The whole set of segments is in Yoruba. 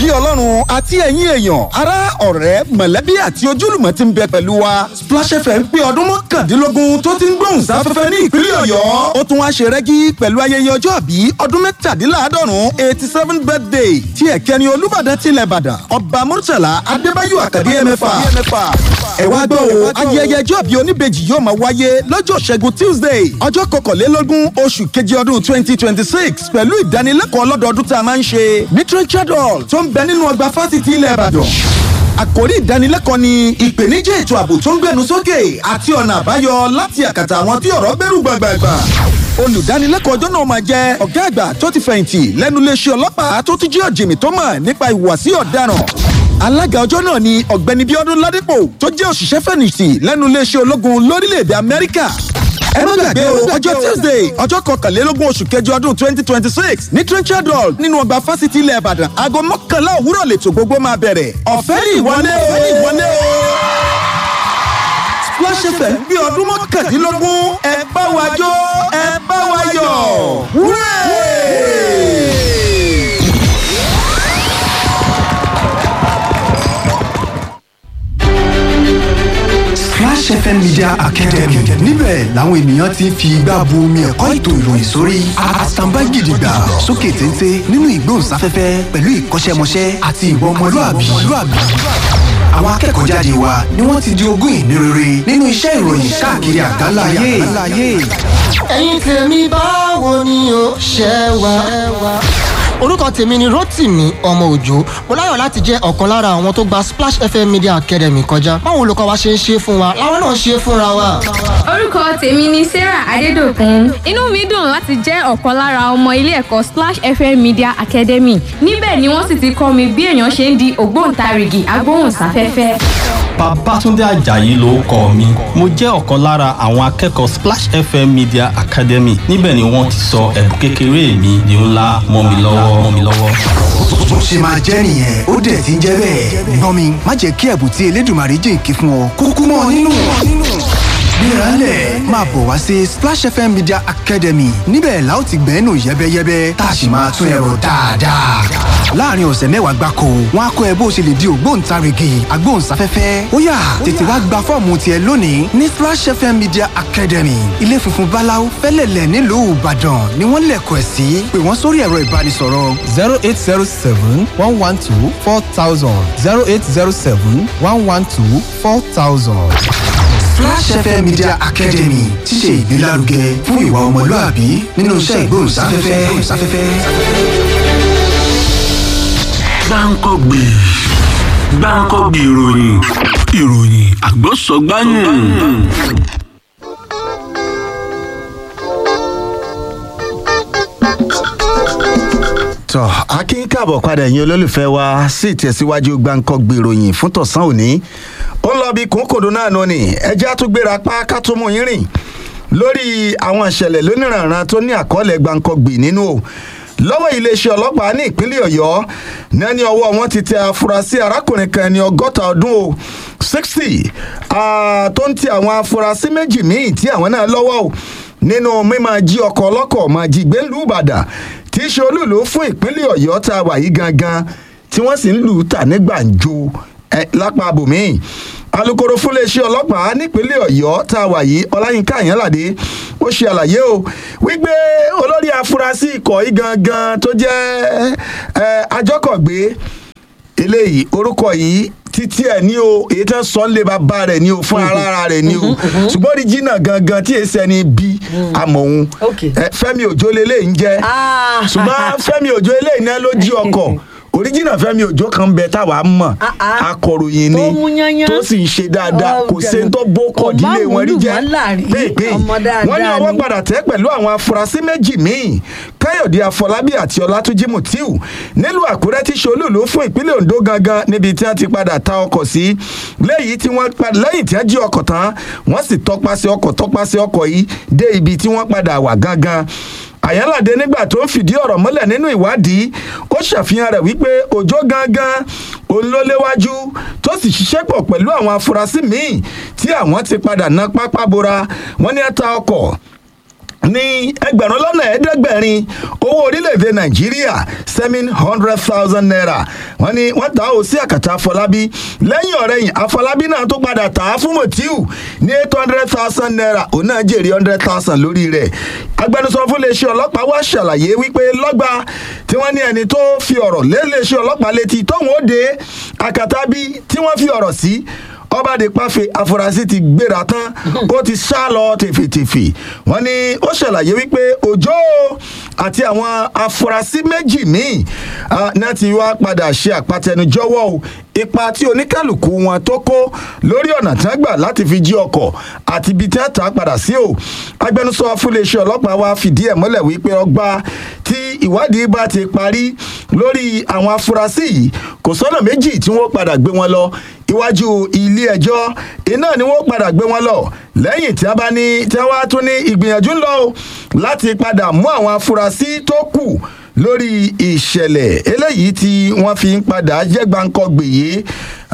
bí ọlọ́run àti ẹ̀yin èèyàn ará ọ̀rẹ́ mọ̀lẹ́bí àti ojúlùmọ̀ ti ń bẹ pẹ̀lú wa Splash FM pé ọdún mọ́kàndínlógún tó ti ń gbóhùn sáfẹ́fẹ́ ní ìpínlẹ̀ ọ̀yọ́ ó tún wá ṣe rẹ́gí pẹ̀lú ayẹyẹ ọjọ́ àbí ọdún mẹ́tàdínláàádọ́rùn eighty seven birthday tí ẹ̀kẹ́ni olúbàdàn tilẹ̀ ìbàdàn ọba murtala adébáyọ̀ àkàdé ẹ̀mẹ́fà ẹ wá gbọ́ o ayẹyẹ ọjọ́ àbí oníbejì yóò máa wáyé lọ́jọ́ ṣẹ́gun tuesday ọjọ́ kọkànlélógún oṣù keje ọdún twenty twenty six pẹ̀lú ìdánilẹ́kọ̀ọ́ lọ́dọọdún tá a máa ń ṣe ní Richard Hall tó ń bẹ nínú ọgbà fásitì ilẹ̀ ìbàdàn àkórí ìdánilẹ́kọ̀ọ́ ni ìpèníjà ètò ààbò tó ń gbẹnu sókè àti ọ̀nà àbáyọ láti àkàtà àwọn tí ọ̀rọ̀ bẹ̀rù gbàgbàgbà olùdánilẹ́kọ̀ọ́ ọjọ́ náà máa jẹ́ ọ̀gá àgbà tó ti fẹ̀yìntì lẹ́nu iléeṣẹ́ ọlọ́pàá tó ti jẹ́ ọ̀jìnmí tó mọ̀ nípa ìhùwàsí ọ̀daràn alága ọjọ́ náà ni ọ̀gbẹ́ni bíọ́dún ládípò tó jẹ́ òṣìṣẹ́ fẹ̀yìntì lẹ́nu iléeṣẹ́ ológun lórílẹ̀‐èdè amẹ́ríkà ẹ má gbàgbé o ọjọ́ tuesday ọjọ́ kọkànlélógún oṣù kẹjọ ọdún twenty twenty six ní trenchard hall nínú ọgbà fásitì ilẹ̀ ìbàdàn aago mọ́kànlá òwúrọ̀ lètò gbogbo máa bẹ̀rẹ̀ ọ̀fẹ́ ní ìwọlé o ọ̀fẹ́ ní ìwọlé o. Splash FM bí ọdún mọ́kàndínlógún ẹ bá wa jó ẹ bá wa yọ̀ wúrẹ́. Splash FM Media Academy níbẹ̀ làwọn ènìyàn ti ń fi igbá bu omi ẹ̀kọ́ ètò ìròyìn sórí àtàǹbá gidigba sókè téńté nínú ìgbóhùnsáfẹ́fẹ́ pẹ̀lú ìkọ́ṣẹ́mọṣẹ́ àti ìwà ọmọlúàbí. àwọn akẹ́kọ̀ọ́ jáde wa ni wọ́n ti di ogún ìní rere nínú iṣẹ́ ìròyìn káàkiri àgbáńlá ayé. ẹ̀yin tèmi báwo ni o ṣe wà. orúkọ tèmi ni Rótìmí ọmọ òjò mo láyọ̀ láti jẹ́ ọ̀kan lára àwọn tó gba Splash FM Media Academy kọjá báwo olùkọ́ wa ṣe ń ṣe fún wa làwọn náà ṣe fúnra wa. orúkọ tèmi ni sarah adédọ̀kun inú mi dùn láti jẹ́ ọ̀kan lára ọmọ ilé ẹ̀kọ́ splash fm media academy níbẹ̀ ni wọ́n sì ti kọ́ mi bí èèyàn ṣe ń di ògbóǹtarìgì agbóhùnsáfẹ́fẹ́. Babátúndé Àjàyí ló kọ mi mo jẹ́ ọ̀kan lára àwọn akẹ́kọ̀ọ́ Splash FM Media Academy níbẹ̀ ni wọ́n ti sọ ẹ̀bùn kékeré mi di ńlá mọ́ mi lọ́wọ́ mọ́ mi lọ́wọ́. bó ṣe máa jẹ́ nìyẹn ó dẹ̀ ti ń jẹ́ bẹ́ẹ̀. gbọ́n mi má jẹ́ kí ẹ̀bùn tí Elédùmarè jìnkí fún ọ kúkú mọ́ ọ nínú. gbéraálẹ̀ máa bọ̀ wá sí Splash FM Media Academy níbẹ̀ la ó ti gbẹ́nu yẹ́bẹ́yẹ́bẹ́ tá a sì máa tún ẹ̀rọ dáadáa. láàrin ọ̀sẹ̀ mẹ́wàá gbáko wọn á kọ́ ẹ bó ṣe lè di ògbóǹtarìgì agbóhùnsáfẹ́fẹ́ ó yá tètè wá gba fọ́ọ̀mù tiẹ̀ lónìí ní Splash FM Media Academy ilé funfun báláú fẹ́lẹ̀lẹ̀ nílùú Ìbàdàn ni wọ́n lẹ̀kọ̀ ẹ̀ sí pé wọ́n sórí ẹ̀rọ ìbánisọ̀rọ̀ zero eight zero seven one one two four thousand zero eight zero seven one one two four thousand. Flash FM Media Academy ti ṣe ìgbélárugẹ fún ìwà ọmọlúàbí nínú iṣẹ́ ìgbóhùnsáfẹ́fẹ́. gbáǹkọ́gbè gbáǹkọ́gbè ìròyìn ìròyìn àgbọ̀sọ̀gbáyìn. tọ́ akin káàbọ̀ padà ẹ̀yin olólùfẹ́ wa sí ìtẹ̀síwájú gbàǹkọ́gbè ìròyìn fún tọ̀sán òní ó ń lọ bí kòńkòdó náà nù ni ẹjẹ́ àtúgbéra pa ká tó mú yín rìn lórí àwọn ìṣẹ̀lẹ̀ lóníranran tó ní àkọọ́lẹ̀ gbàǹkọ́gbè nínú o lọ́wọ́ iléeṣẹ́ ọlọ́pàá ní ìpínlẹ̀ ọ̀yọ́ ní ẹni ọwọ́ wọn ti tẹ afurasí arákùnrin kan ẹni ọgọ́ta ọdún o sixty tó ń ti àwọn afurasí méjì míì tí àwọn náà lọ́wọ́ o nínú mímáa jí ọkọ̀ ọlọ́kọ̀ máa jí gbé ńlú ìbàdàn tí í ṣe olúùlú fún ìpínlẹ̀ ọ̀yọ́ tá a wà yìí gangan tí wọ́n sì ń lù ú tà ní gbàǹjo lápá abòmíì alūkkóró fúnléeṣẹ́ ọlọ́pàá nípínlẹ̀ ọ̀yọ́ tá a wà yìí ọláyínká àyànládé ó ṣe àlàyé o wípé olórí afurasí ikọ̀ yìí gangan tó jẹ́ àjọkọ̀gbé eléyìí orúkọ yìí títí ẹ ní o èyí tán sọ ń lé bàbá rẹ ní o fún ara rẹ ní o ṣùgbọ́n oríjìnà gangan tí èsì ẹni bí amòhun fẹ́mi òjò lélẹ́yìí ń jẹ́ ṣùgbọ́n fẹ́mi òjò eléyìí náà ló jí ọkọ̀ oríjìnà fẹmi òjò kan bẹ táwa mọ akọròyìn ni tó sì ń ṣe dáadáa kò sí tó bó kọdílé wọn rí jẹ pépé wọn ní ọwọ́ padà tẹ́ pẹ̀lú àwọn afurasí méjì míì káyọ̀dé afọlábí àti ọlátúnjí mutiu nílùú àkúrẹ́ tí ṣolúùlú fún ìpínlẹ̀ ondo gangan níbi tí wọ́n ti padà ta ọkọ̀ sí lẹ́yìn tí wọ́n lẹ́yìn tí wọ́n jí ọkọ̀ tán wọ́n sì tọpasẹ̀ ọkọ̀ tọpasẹ̀ ọkọ̀ yìí dé ibi tí wọ́n padà wà gangan àyànládé nígbà tó ń fìdí ọ̀rọ̀ mọ́lẹ̀ nínú ìwádìí ó ṣàfihàn rẹ̀ wípé òjò gangan òun ló léwájú tó sì ṣiṣẹ́ pọ̀ pẹ̀lú àwọn afurasí míì tí àwọn ti padà ná pápá bora wọ́n ní ẹ̀ta ọkọ̀ ní ẹgbẹ̀rún lọ́nà ẹ̀ẹ́dẹ́gbẹ̀rin owó orílẹ̀-èdè nàìjíríà seven hundred thousand naira wọ́n ní wọ́n tà ó sí àkàtà afọlábí lẹ́yìn ọ̀rẹ́yìn afọlábí náà tó padà tà á fún motiu ní eight hundred thousand naira òun náà jèrè hundred thousand lórí rẹ̀ agbẹnusọ fún iléeṣẹ́ ọlọ́pàá wá ṣàlàyé wípé lọ́gbà tí wọ́n ní ẹni tó fi ọ̀rọ̀ lé iléeṣẹ́ ọlọ́pàá létí tóun ó dé àkàtà bí tí wọ́n fi ọ̀rọ̀ sí ọba de pàfẹ afurasí ti gbéra tán ó ti sá lọ tèfètèfè wọn ni ó ṣàlàyé wípé òjò àti àwọn afurasí méjì míì ah, náà ti wá padà ṣe àpatẹnujọwọ o ipa tí oníkálukú wọn tó kó lórí ọ̀nà tí wọ́n gbà láti fi jí ọkọ̀ àti ibi tí wọ́n tà á padà sí o agbẹnusọ fúnléeṣẹ́ ọlọ́pàá wa fìdí ẹ̀ mọ́lẹ̀ wípé ọgbà tí ìwádìí bá ti parí lórí àwọn afurasí yìí kò sọ́nà méjì tí wọ́n padà gbé wọn lọ iwájú ilé ẹjọ́ iná ni wọ́n padà gbé wọn lọ lẹ́yìn tí a bá ní tí wọ́n á tún ní ìgbìyànjú ńlọ o láti padà mú àwọn afurasí tó kù lórí ìṣẹ̀lẹ̀ eléyìí tí wọ́n fi ń padà jẹ́ gbàǹkọ́gbè yìí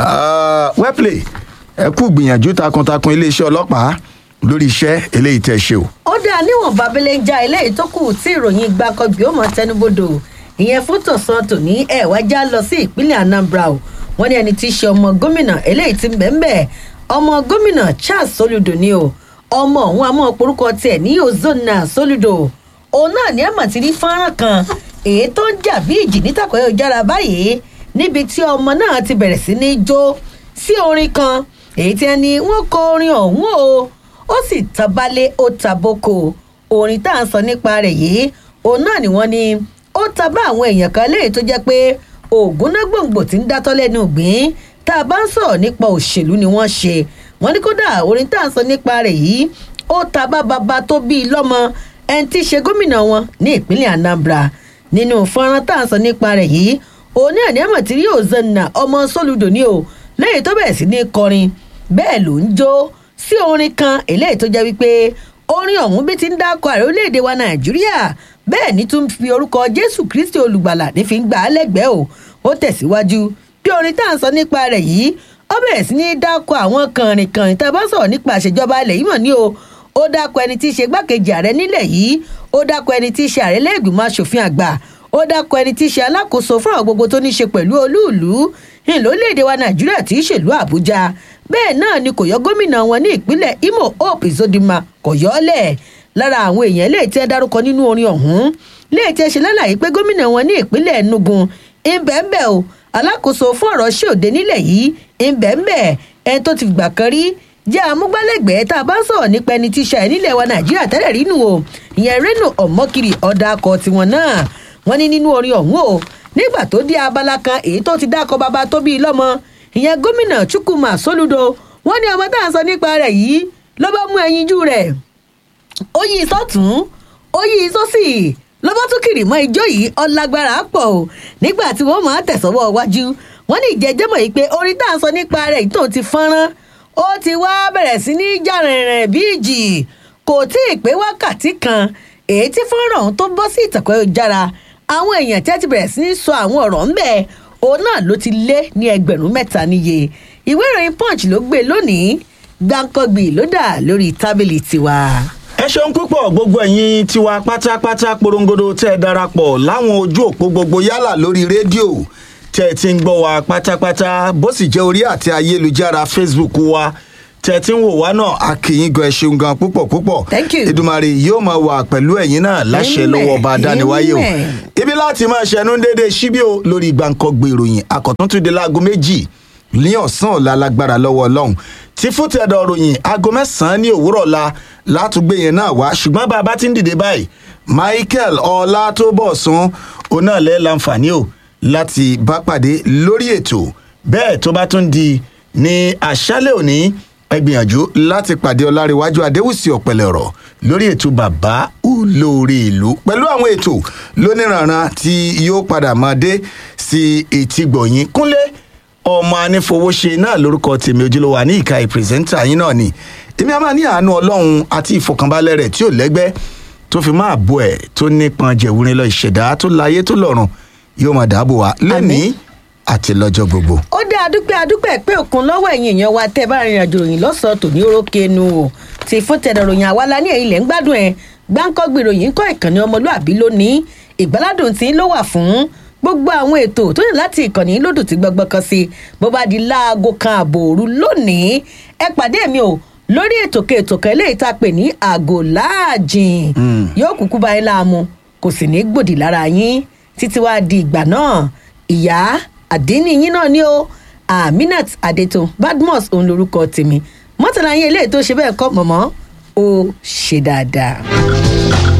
wẹ́pìlẹ̀ ẹ kú gbìyànjú takuntakun iléeṣẹ́ ọlọ́pàá lórí iṣẹ́ eléyìí tẹ̀ ṣe o. ó dáa níwọ̀n babẹ́lẹ́ ń já eléyìí tó kù tí ìròyìn gbàkọ́gbì ó mọ̀ tẹnubodò ìyẹn fún tọ̀sán tòní ẹ̀wá já lọ sí ìpínlẹ̀ anambra o wọ́n ní ẹni tí í ṣe ọmọ gómìnà eléyìí ti ń bẹ̀ ń bẹ̀ ọmọ gómìnà charles soludo ni o ọmọ òun àmọ́ porúkọ tiẹ̀ ní ozona soludo òun náà ní ẹ̀mọ̀ ti rí fọ́nrán kan èyí tó ń jà bí ìjì nítàkọ́ ìjára báyìí níbi tí ọmọ náà ti bẹ̀rẹ̀ sí ní jó sí orin kan èyí tí ẹni wọ́n kọ orin ọ̀hún o ó sì tabalé ó taboko orin tá à ń sọ nípa rẹ̀ yìí òun náà ni wọ́n ní ó ta bá àwọn èèyàn kan léyìí tó jẹ́ pé ògùn náà gbòǹgbò tí ń dátọ́ lẹ́nu ìgbín tá a bá ń sọ̀rọ̀ nípa òṣèlú ni wọ́n ṣe wọ́n ní kódà orin tá à ń sọ nípa rẹ̀ yìí ó ta bá baba tó bíi lọ́mọ ẹni tí í ṣe gómìnà wọn ní ìpínlẹ̀ anambra nínú fọ́nrán tá à ń sọ nípa rẹ̀ yìí òun ní àní àmọ̀ tí rí òzanna ọmọ sólùdò ní o lẹ́yìn tó bẹ̀rẹ̀ sí ní kọrin bẹ́ẹ̀ ló ń jó sí orin kan eléyìí tó jẹ́ wípé orin ọ̀hún bí ti ń dákọ̀ ààrẹ orílẹ̀-èdè wa nàìjíríà bẹ́ẹ̀ ni tún fi orúkọ jésù kristi olùgbàlà ní fi ń gbà á lẹ́gbẹ̀ẹ́ o ó tẹ̀síwájú bí orin tá à ń sọ nípa rẹ̀ yìí ó bẹ̀rẹ̀ sí ní dákọ̀ àwọn kànrìnkànrìn tá a bá sọ̀rọ̀ nípa àṣejọba ilẹ̀ yìí mọ̀ ní o ó dákọ̀ ẹni tí í ṣe gbákejì ààrẹ nílẹ̀ yìí ó dákọ̀ ẹni tí í ṣe ààrẹ lẹ́gbìmọ̀ asòfin àgbà ó dákọ̀ ẹni tí í ṣe alákòóso fún àwọn gbogbo tó ní ṣe pẹ̀lú olúùlú ìlólèdè wa nàìjíríà tí í ṣèlú àbújá bẹ́ẹ̀ náà ni kò yọ gómìnà wọn ní ìpínlẹ̀ imo hope izodima kò yọ ọ́ lẹ̀ lára àwọn èèyàn lè tẹ́ dárúkọ nínú orin ọ̀hún lè tẹ́ ṣe lálàyé pé gómìnà wọn ní ìpínlẹ̀ enugu ìbẹ̀ǹbẹ̀ o alákòóso fún ọ̀rọ̀ ṣòde nílẹ̀ yìí ìbẹ̀ǹbẹ̀ ẹni tó ti gbà kan rí jẹ́ amúgbálẹ́gbẹ̀ẹ́ tá a bá ń sọ̀rọ̀ nípa ẹni tí ṣàì nílẹ̀ wa nàìjíríà tẹ́lẹ̀ rí nù o ìyẹn reno ọ̀mọ́kiri ọ̀dà akọ tiwọn náà wọ́n ní nínú orin ọ̀hún o nígbà tó dé abala kan èyí tó ti dákọ bàbá tó bí lọ́mọ ìyẹn gómìnà chukwuma soludo wọ́n ní ọmọ tá à ń sọ nípa rẹ̀ yìí ló bá mú ẹyinjú rẹ̀ ó yí sọ́tún ó yí sósì ló bá tún kiri mọ́ ijó yìí ọlágbára pọ̀ o nígbà tí wọ́n máa tẹ̀sọ́wọ́ wájú wọ́n ní ìjẹ́jẹ́mọ̀ yìí pé orin tá à ń sọ nípa rẹ̀ yìí tó ti fọ́nrán ó ti wá bẹ̀rẹ̀ sí ní jà rìnrìn bí ìjì kò tí ì pé wákàtí kan èyí tí fọ́nrán ọ̀hún tó bọ́ sí ìtàkùn ayélujára àwọn èèyàn tí wọ́n ti bẹ̀rẹ̀ sí ní sọ àwọn ọ̀rọ̀ ńbẹ̀ òun náà ló ti lé ní ẹgbẹ̀rún mẹ́ta níye ìwé ìròyìn punch ló gbé lónìí gbàǹkangbì ló dà lórí tábìlì tiwa. ẹ ṣeun púpọ̀ gbogbo ẹ̀yin tiwa pátápátá porongodo tẹ́ ẹ darapọ̀ láwọn ojú òpó gbogbo yálà lórí rédíò tẹ́ ẹ ti ń gbọ́ wa pátápátá bó sì jẹ́ orí àti ayélujára facebook wa tẹ́ ẹ ti ń wò wá náà a kì í gan ẹ ṣeun gan púpọ̀ púpọ̀ Thank you. ìdùmarè yóò máa wà pẹ̀lú ẹ̀yin náà láṣẹ Amen. lọ́wọ́ ọba adániwáyé o Amen. ibi láti máa ṣẹnu dédé síbí o lórí gbàǹkangbè ìròyìn àkọ́túntúndé láago méjì ní ọ̀sán ọ̀la lágbára lọ́wọ́ ọlọ́run tí fútẹ̀dọ̀ ròyìn aago mẹ́sàn-án ní òwúrọ̀ ọ̀la látúgbé yẹn náà wá ṣùgbọ́n bá a bá ti ń dìde báyìí michael ọlátọ́bọ̀sún òun náà lẹ́ láǹfààní o láti bá pàdé lórí ètò bẹ́ẹ̀ tó bá tún di ní àṣálẹ̀ òní ẹ gbìyànjú láti pàdé ọlárẹ̀wájú adéwùsì ọ̀pẹ̀lẹ̀ ọ̀rọ̀ lórí ètò bàbá olóore ìlú pẹ̀lú àwọn ètò lóníranran tí yóò padà máa dé sí etí gbọ̀nyìn kúnlé ọmọ anífowóṣe náà lórúkọ tèmi ojúlówó àní ìka ìpírẹsẹ́ńtà yín náà ni èmi a máa ní àánú ọlọ́run àti ìfọkànbalẹ̀ rẹ̀ tí ò lẹ́gbẹ́ tó fi máa bọ̀ ẹ̀ tó nípọn jẹ̀wúrin lọ ìṣẹ̀dá tó láyé tó lọ́run yóò máa dáàbò wá lónìí àti lọ́jọ́ gbogbo. ó dá adúpẹ́ adúpẹ́ pé òkun lọ́wọ́ ẹ̀yìn èèyàn wa tẹ́ bá rìnrìn àjò ròyìn lọ́sàn-án tòní orókè nu o ti fún tẹ̀dọ̀ ròyìn àwa la ní ẹ̀yìn lẹ́ ń gbádùn ẹ̀ gbáǹkọ́gbì ìròyìn kọ́ ìkànnì ọmọlúàbí lónìí ìgbáládùn tí ló wà fún gbogbo àwọn ètò tó yẹ láti ìkànnì lódò tí gbọgbọ́n kan sí bó bá di láago kan ààbò òru lónìí ẹ pàdé mi o lórí ètò kètò kan eléyìí tá a pè ní àgò láàjìn yóò kúkú bá yín láàmú kò sì ní gbòdì lára yín títí wàá di ìgbà náà ìyá àdínní yín náà ni o aminat adeto badmus òun lorúkọ tèmi mọ́tàlá yín eléyìí tó ṣe bẹ́ẹ̀ kọ́ mọ̀mọ́ ó ṣe dáadáa.